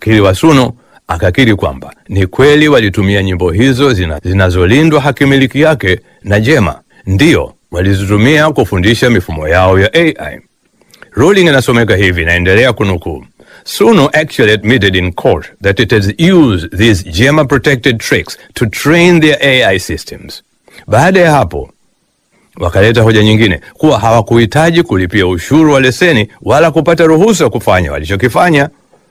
Wakili wa Suno akakiri kwamba ni kweli walitumia nyimbo hizo zina, zinazolindwa hakimiliki yake na Jema, ndiyo walizitumia kufundisha mifumo yao ya AI. Ruling inasomeka hivi, naendelea kunukuu. Suno actually admitted in court that it has used these Jema protected tricks to train their AI systems. Baada ya hapo wakaleta hoja nyingine kuwa hawakuhitaji kulipia ushuru wa leseni wala kupata ruhusa kufanya walichokifanya.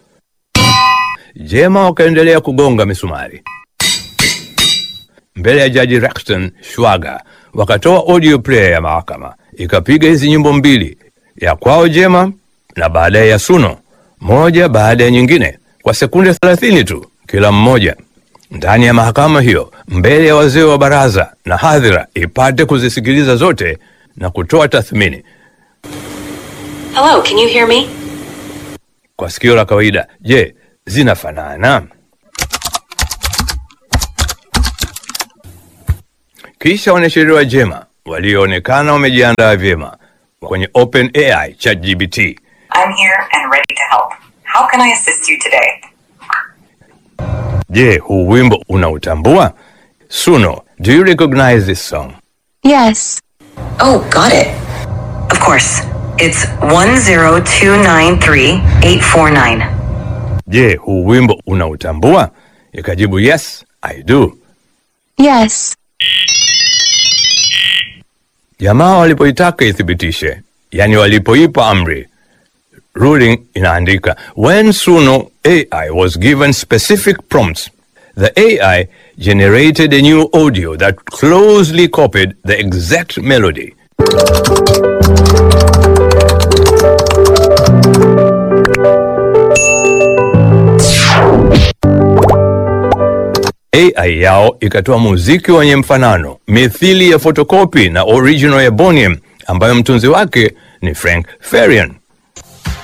Jema wakaendelea kugonga misumari mbele ya jaji Rexton Shwaga, wakatoa audio player ya mahakama ikapiga hizi nyimbo mbili, ya kwao Jema na baadaye ya Suno, moja baada ya nyingine kwa sekunde 30 tu kila mmoja, ndani ya mahakama hiyo, mbele ya wazee wa baraza na hadhira ipate kuzisikiliza zote na kutoa tathmini. Hello, can you hear me? Kwa sikio la kawaida, je, zinafanana? Kisha wanasheria wa Jema walioonekana wamejiandaa vyema kwenye OpenAI ChatGPT I'm here and ready to help. How can I assist you today? Je, huu wimbo unautambua? Suno, do you recognize this song? Yes. Oh, got it. Of course. It's 10293-849. Je, huu wimbo unautambua? Ikajibu yes, I do. Yes. Jamaa walipoitaka ithibitishe, yani walipoipa amri, ruling inaandika when Suno AI was given specific prompts, the AI generated a new audio that closely copied the exact melody. AI yao ikatoa muziki wenye mfanano mithili ya fotokopi na original ya Boniem ambayo mtunzi wake ni Frank Farian.